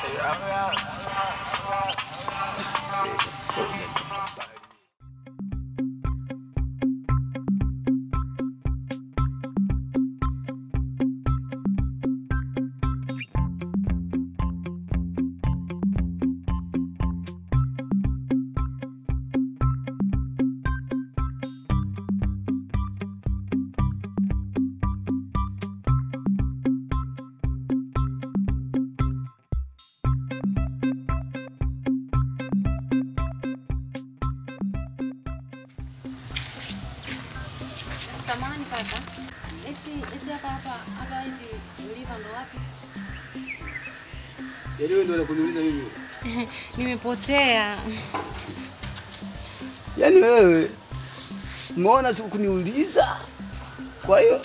Samahani kaka. Eti eti hapa hapa hapa eti ulipa ndo wapi? Yaani wewe ndio unakuniuliza mimi. Nimepotea. Yaani wewe umeona siku kuniuliza. Kwa hiyo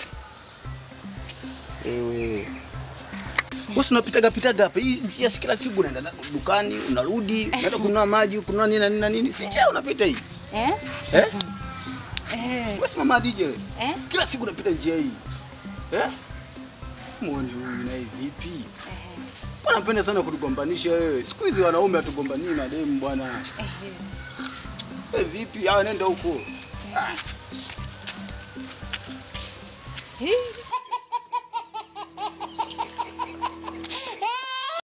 wewe Bosi unapitaga pitaga hapa. Hii njia si kila siku unaenda dukani, unarudi, unaenda kununua maji, kununua nini na nini na nini. Si njia unapita hii. Eh? Eh? Eh. Wewe si mama DJ wewe. Eh? Kila siku unapita njia hii. Eh? Muone huyu naye vipi? Eh. Bwana mpenda sana kutugombanisha wewe. Siku hizi wanaume hatugombanii mademu bwana. Eh. Wewe vipi? Ah, nenda huko. Ah. Hii.